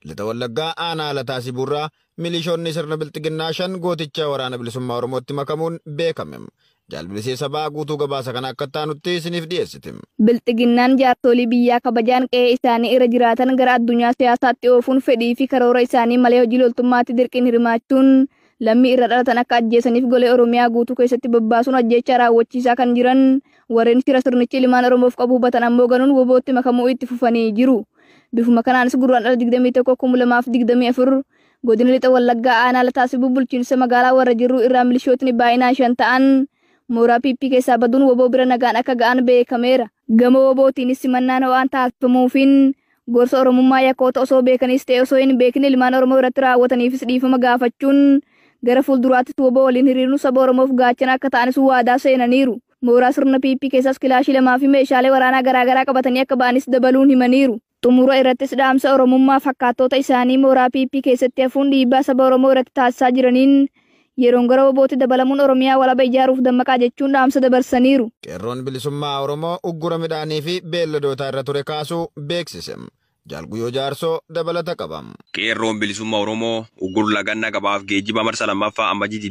lixa wallaggaa aanaa lataa sibuurraa milishoonni sirna bilxiginnaa shan gooticha waraana bilisummaa oromootti makamuun beekame jaalbilisee sabaa guutuu gabaasa kana akka taanutti isiniif dhiyeessite. Bilxiginnaan jaarsolii biyyaa kabajaan qe'ee isaanii irra jiraatan gara addunyaa siyaasaatti oofuun fedhii fi karoora isaanii malee hojii loltummaatti dirqiin hirmaachuun lammii irra dhalatan akka ajjeesaniif golee Oromiyaa guutuu keessatti babbaasuun ajjeechaa raawwachiisaa kan jiran warreen shira sirnichi ilmaan Oromoof qabu hubatan ammoo ganuun wobootti makamuu itti fufanii jiru. Bifuma kanaanis gurraan dhala 21,2024 godina lixa wallaggaa aanaa lataasibuu bulchiinsa magaalaa warra jirru irraa milishootni baay'inaan shan ta'an mooraa piippii keessaa baduun woboo bira nagaan akka ga'an beekameera. Gama wobootiinis simannaan ho'aan taasifamuufiin gorsa Oromummaa yakkoota osoo beekanis ta'e osoo hin beekne ilmaan Oromoo irratti raawwataniifis dhiifama gaafachuun gara fuulduraattis woboo waliin hiriiruu saba Oromoof gaachana akka ta'anis waadaa seenaniiru. Mooraa sirna piippii keessaas kilaashii lamaa fi meeshaalee waraanaa garaagaraa qabatanii akka ba'anis dabaluun himaniiru. Xumura irrattis dhaamsa Oromummaa fakkaattoota isaanii mooraa piippii keessatti hafuun dhiibbaa saba Oromoo irratti taasisaa jiraniin yeroon gara wobootti dabalamuun Oromiyaa walaba ijaaruuf dammaqaa jechuun dhaamsa dabarsaniiru. Qeerroon bilisummaa Oromoo uggura midhaanii fi beelladootaa irra ture kaasuu beeksise. Jaalguyyoo jaarsoo dabalata qaba. Qeerroon bilisummaa Oromoo uggura lagannaa gabaaf geejjiba marsa lammaffaa ammajii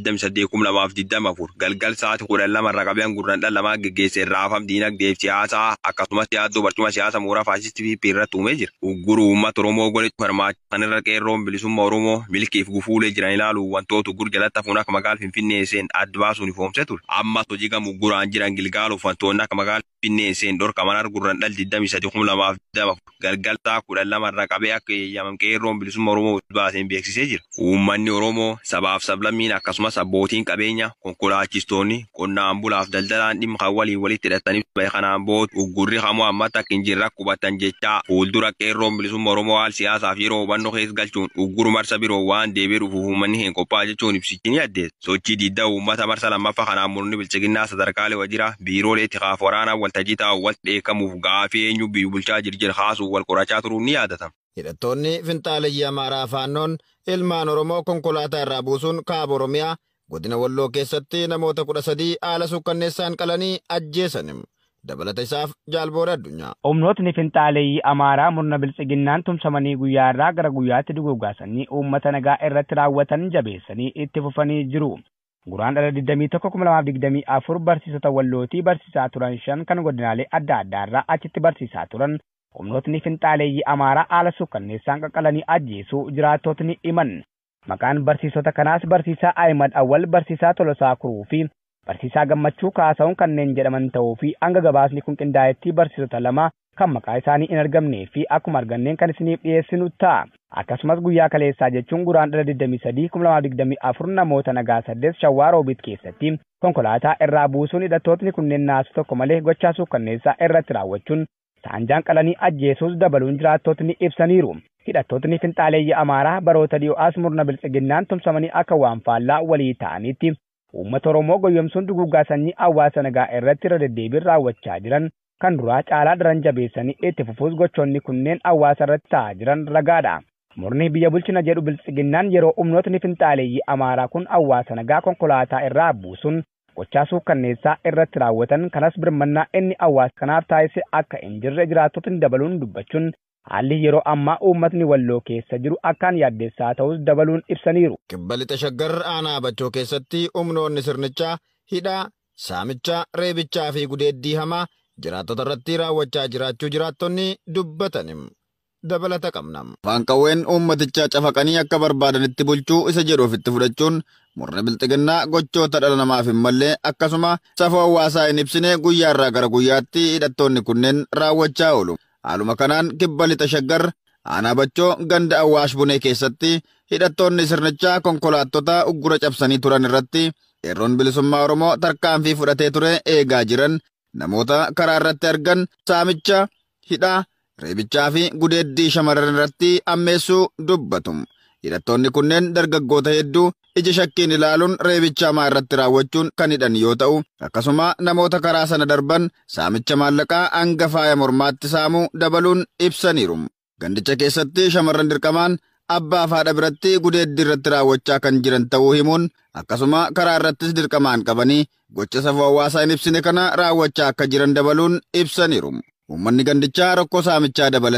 28,2024 galgal sa'aatii 12 irraa qabee gurraan dhala lamaa geggeessee raafam diinagdee fi siyaasaa akkasumas yaaddoo barcuma siyaasa mooraa faasistii fi irratti uumee jira. Ugguru uummata Oromoo godhachuu hirmaachan irra qeerroon bilisummaa Oromoo milkiif gufuulee jiran ilaalu wantoota uggura jalatti hafuun akka magaala Finfinnee seen adda baasuun ifoomsee ture. Ammas hojii gama ugguraan jiran gilgaaluuf wantoonni akka magaala Finfinnee seen dhorkaman argurran dhal 23,2024 galgal sa'aa kudhan lama irraa qabee akka eeyyaman qeerroon bilisummaa Oromoo baaseen beeksisee jira. Uummanni Oromoo sabaaf sablammiin akkasumas abbootiin qabeenya konkolaachistoonni qonnaan bulaaf daldalaan dhimma kan waliin walitti hidhataniif bahe kanaan booda uggurri hamuu ammatti akka hin jirre qubatan jechaa fuuldura qeerroon bilisummaa Oromoo haal siyaasaaf yeroo hubannoo keessa galchuun ugguru marsa biroo waan deebi'ee dhufuuf uummanni hin qophaa'a jechuun ibsichi ni addeessa. Sochii diddaa uummata marsa lammaffaa kanaan murni bilchiginnaa sadarkaalee wajjira biiroolee tikaaf waraanaa waltajjii taa'u wal dheekamuuf gaafii eenyu biyyu bulchaa jirjir kaasuuf wal qorachaa turuun ni yaadatama. Hidhattoonni finxaaleyyii Amaaraa faannoon ilmaan Oromoo konkolaataa irraa buusuun kaaba Oromiyaa godina Walloo keessatti namoota kudha sadii haala sukkanneessaan qalanii ajjeesan. Dabalata isaaf jaalboora addunyaa. Humnootni finxaaleyyii Amaaraa murna bilchiginnaan tumsamanii guyyaa irraa gara guyyaatti duguuggaasanii uummata nagaa irratti raawwatan jabeessanii itti fufanii jiru. Guraan dhala 21,2024 barsiisota wallootii barsiisaa turan shan kan godinaalee adda addaa irraa achitti barsiisaa turan humnootni finxaaleeyyii amaaraa haala sukkanneessaan qaqqalanii ajjeesuu jiraattotni himan. Maqaan barsiisota kanaas barsiisaa Ahimad Awwal, barsiisaa Tolosaa Kuruu fi barsiisaa Gammachuu Kaasa'uun kanneen jedhaman ta'uu fi hanga gabaasni kun qindaa'etti barsiisota lama kan maqaa isaanii hin argamnee fi akkuma arganneen kan isiniif dhiyeessinu ta'a. Akkasumas guyyaa kaleessaa jechuun guraan dhala 23,2024 namoota nagaa saddeet shawaa roobit keessatti konkolaataa irraa buusuun hidhattootni kunneen naasu tokko malee gochaa sukkanneessaa irratti raawwachuun saanjaan qalanii ajjeesuus dabaluun jiraattotni ibsaniiru. Hidhattootni finxaaleeyyii Amaaraa baroota dhiyoos murna bilchiginnaan tumsamanii akka waan faallaa walii ta'anitti uummata Oromoo goyyomsuun duguuggaa sanyii hawaasa nagaa irratti irra deddeebiin raawwachaa jiran kan duraa caalaa daran jabeessanii itti fufuus gochoonni kunneen hawaasa irratti ta'aa jiran ragaadha. Murni biyya bulchina jedhu bilchiginnaan yeroo humnootni finxaaleeyyii Amaaraa kun hawaasa nagaa konkolaataa irraa buusuun gochaa suukkanneessaa irratti raawwatan kanas birmannaa inni hawaasa kanaaf taasise akka hin jirre jiraattotni dabaluun dubbachuun haalli yeroo ammaa uummatni walloo keessa jiru akkaan yaaddeessaa ta'us dabaluun ibsaniiru. Kibba lixa shaggar aanaa bachoo keessatti humnoonni sirnichaa hidhaa, saamichaa, reebichaa fi gudeeddii hamaa jiraattota irratti raawwachaa jiraachuu jiraattonni dubbatan. dabalata qabna. Afaan qawween uummatichaa cafaqanii akka barbaadanitti bulchuu isa jedhu ofitti fudhachuun murni bilxiginnaa gochoota dhala namaaf hin mallee akkasuma safuu hawaasaa hin ibsine guyyaarraa gara guyyaatti hidhattoonni kunneen raawwachaa oolu. Haaluma kanaan kibba lixa shaggar aanaa bachoo ganda awwaash bunee keessatti hidhattoonni sirnichaa konkolaattota uggura cabsanii turan irratti qeerroon bilisummaa Oromoo tarkaanfii fudhatee ture eegaa jiran namoota karaa irratti argan saamicha hidhaa reebichaa fi gudeeddii shamarran irratti ammeessuu dubbatu. Hidhattoonni kunneen dargaggoota hedduu ija shakkiin ilaaluun reebicha hamaa irratti raawwachuun kan hidhan yoo ta'u, akkasuma namoota karaa sana darban saamicha maallaqaa hanga faaya mormaatti saamuu dabaluun ibsaniiru. Gandicha keessatti shamarran dirqamaan abbaa fi haadha biratti gudeeddii irratti raawwachaa kan jiran ta'uu himuun akkasuma karaa irrattis dirqamaan qabanii gocha safuu hawaasaa hin ibsine kana raawwachaa akka jiran dabaluun ibsaniiru. Uummanni gandichaa rakkoo saamichaa dabalate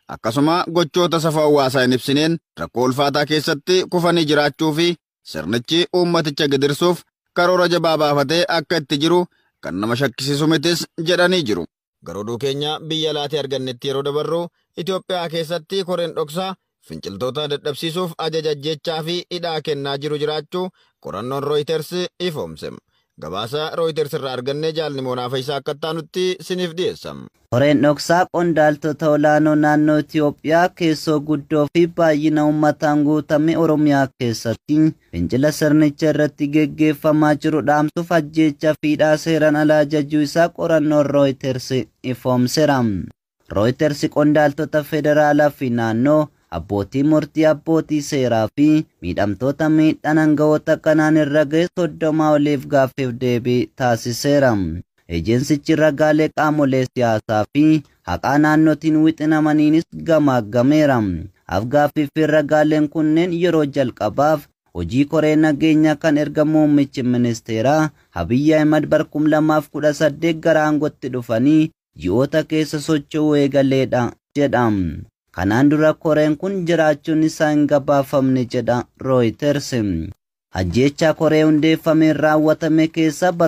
akkasuma gochoota safuu hawaasaa hin ibsineen rakkoo ulfaataa keessatti kufanii jiraachuu fi sirnichi uummaticha gidirsuuf karoora jabaa baafatee akka itti jiru kan nama shakkisiisu mitis jedhanii jiru. Garuu keenya biyya laatee argannetti yeroo dabarru Itoophiyaa keessatti koreen dhoksaa finciltoota dadhabsiisuuf ajaja ajjechaa fi hidhaa kennaa jiru jiraachuu qorannoon Reuters ifoomse. Gabaasa Reuters irraa arganne jaalni moonaaf isaa akka taanutti siniif dhiyeessam. Koreen dhoksaa qondaaltota olaanoo naannoo Itoophiyaa keessoo guddoo fi baay'ina uummataan guutame Oromiyaa keessatti fincila sirnicha irratti geggeeffamaa jiru dhaamsuuf ajjeechaa fi hidhaa seeraan alaa ajajuu isaa qorannoon Reuters ifoomseera. Reuters qondaaltota federaalaa fi naannoo abbootii murtii abbootii seeraa fi miidhamtoota miidhaan aangawoota kanaan irra ga'e soddomaa oliif gaaffiif deebii taasiseera. Ejeensichi ragaalee qaamolee siyaasaa fi haqaa naannootiin wixinamaniinis gamaaggameera. Afgaaffii fi ragaaleen kunneen yeroo jalqabaaf hojii koree nageenyaa kan erga muummichi ministeeraa Abiyyi Ahimad bara 2018 gara aangootti dhufanii ji'oota keessa socho'uu eegaleedha jedhama. Kanaan dura koreen kun jiraachuun isaa hin gabaafamne jedha Reuters. Ajjeechaa koree hundeeffameen raawwatame keessa bara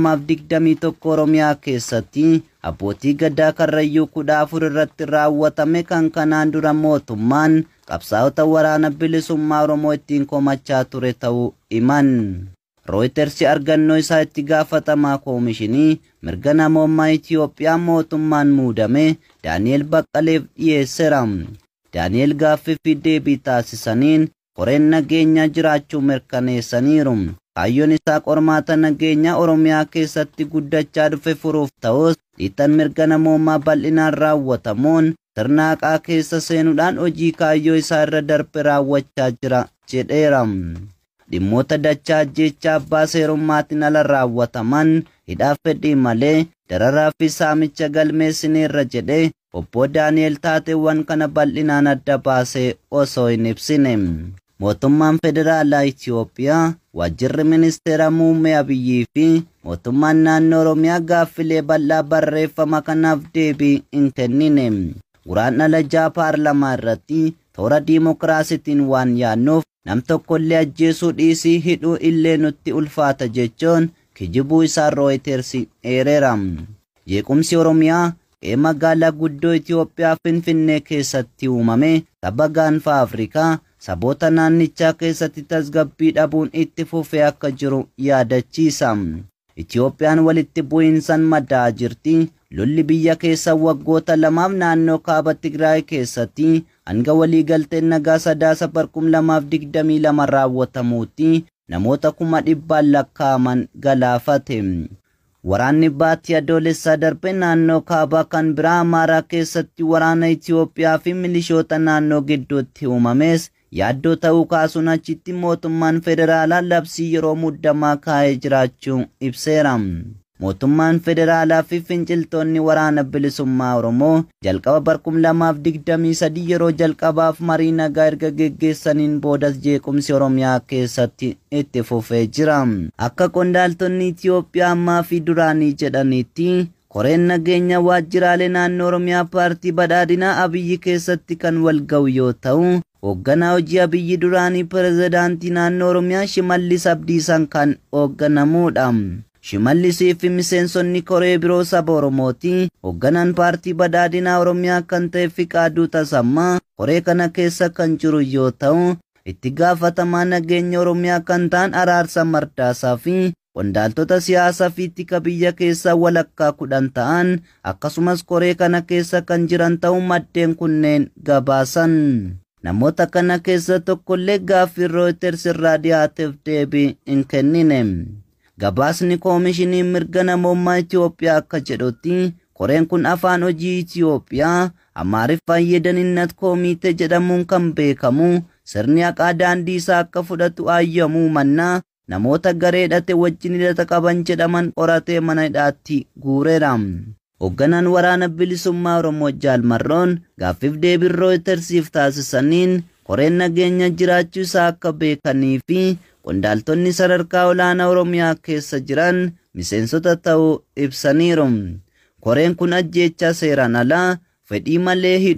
2021 Oromiyaa keessatti abbootii gadaa karrayyuu kudha afur irratti raawwatame kan kanaan dura mootummaan qabsaa'ota waraana bilisummaa Oromoo ittiin komachaa ture ta'uu himan. Reuters argannoo isaa itti gaafatamaa koomishinii mirga namoomaa Itoophiyaa mootummaan muudame Daani'el Baqqaleef dhiyeesseera. Daani'el gaaffii fi deebii taasisaniin koreen nageenyaa jiraachuu mirkaneessaniiru. Kaayyoon isaa qormaata nageenyaa Oromiyaa keessatti guddachaa dhufe furuuf ta'us dhiittan mirga namoomaa bal'inaan raawwatamuun sirna haqaa keessa seenuudhaan hojii kaayyoo isaa irra darbe raawwachaa jira jedheera. dhimmoota dachaa ajjeechaa abbaa seerummaatiin ala raawwataman hidhaaf fedhii malee dararaa fi saamicha galmeessineerra jedhee obbo Daani'el taateewwan kana bal'inaan adda baasee osoo hin ibsine. Mootummaan Federaalaa Itoophiyaa, Waajjirri Ministeera Muummee Abiyyii fi mootummaan naannoo Oromiyaa gaaffilee bal'aa barreeffama kanaaf deebii hin kennine. Guraandhala jaha paarlamaa irratti toora diimokiraasiitiin waan yaannuuf nam tokkollee ajjeesuu dhiisii hidhuu illee nutti ulfaata jechuun kijibuu isaa Reuters eereera. Jeequmsi Oromiyaa qe'ee magaalaa guddoo Itoophiyaa Finfinnee keessatti uumame tabba gaanfa Afrikaa saboota naannichaa keessatti tasgabbii dhabuun itti fufee akka jiru yaadachiisa. Itoophiyaan walitti bu'iinsaan madaa'aa jirti. Lolli biyya keessa waggoota lamaaf naannoo kaaba Tigraay keessatti hanga waliigalteen nagaa sadaasa bara kuma lamaaf digdamii lama raawwatamuutti namoota kuma dhibbaan lakkaa'aman galaafate. Waraanni baatii adoolessaa darbe naannoo kaabaa kan biraa Amaaraa keessatti waraana Itoophiyaa fi milishoota naannoo gidduutti uumames yaaddoo ta'uu kaasuun achitti mootummaan federaalaa labsii yeroo muddamaa kaa'ee jiraachuu ibseera. Mootummaan federaalaa fi finciltoonni waraana bilisummaa Oromoo jalqaba bara kuma lamaaf digdamii sadii yeroo jalqabaaf marii nagaa erga geggeessaniin boodas jeequmsi Oromiyaa keessatti itti fufee jira. Akka qondaaltonni Itoophiyaa ammaa fi duraanii jedhanitti koreen nageenya waajjiraalee naannoo Oromiyaa paartii badhaadhinaa Abiyyi keessatti kan wal ga'u yoo ta'u, hoogganaa hojii Abiyyi duraanii pirezidaantii naannoo Oromiyaa Shimallis Abdiisaan kan hoogganamudha. Shimallisii fi miseensonni koree biroo saba Oromooti. Hoogganaan paartii badhaadhinaa Oromiyaa kan ta'e Fiqaaduu Tasammaa koree kana keessa kan jiru yoo ta'u, itti gaafatamaa nageenya Oromiyaa kan ta'an Araarsa Mardaasaa fi qondaaltota siyaasaa fi tika biyya keessaa walakkaa kudhan ta'an akkasumas koree kana keessa kan jiran ta'uu maddeen kunneen gabaasan. Namoota kana keessa tokkollee gaaffii Reuters irraa dhiyaateef deebii hin kennine. Gabaasni koomishinii mirga namoomaa Itoophiyaa akka jedhutti koreen kun afaan hojii Itoophiyaa Amaariffaan yeedaninnat koomitee jedhamuun kan beekamu sirni haqaa daandii isaa akka fudhatu ayyamuu mannaa namoota garee hidhate wajjin hidhata qaban jedhaman qoratee mana hidhaatti guureera. Hoogganaan waraana bilisummaa Oromoo Jaalmarroon gaaffiif deebii Rooyitersiif taasisaniin koreen nageenya jiraachuu isaa akka beekanii fi qondaaltonni sadarkaa olaanaa Oromiyaa keessa jiran miseensota ta'uu ibsaniiru. Koreen kun ajjeechaa seeraan alaa fedhii malee hidhuu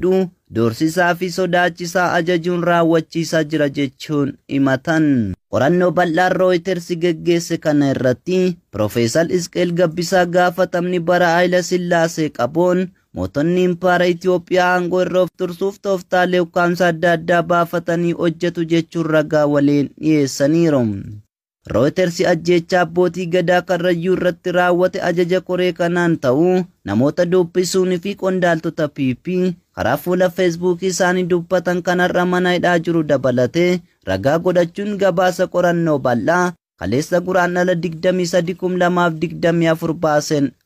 doorsisaa fi sodaachisaa ajajuun raawwachiisaa jira jechuun himatan. Qorannoo bal'aan Rooyiters geggeesse kana irratti Profeesar Isqeel Gabbisaa gaafatamni bara Haayila Sillaasee qaboon mootonni impaara Itoophiyaa aangoo irra of tursuuf tooftaalee ukkaamsa adda addaa baafatanii hojjetu jechuun ragaa waliin dhiyeessaniiru. Rooyiters ajjeechaa abbootii gadaa karrayyuu irratti raawwate ajaja koree kanaan ta'uu namoota dubbisuun fi qondaaltota PP karaa fuula feesbuukii isaanii dubbatan kanarra mana hidhaa jiru dabalatee ragaa godhachuun gabaasa qorannoo bal'aa kaleessa guraandhala 23,2024 baaseen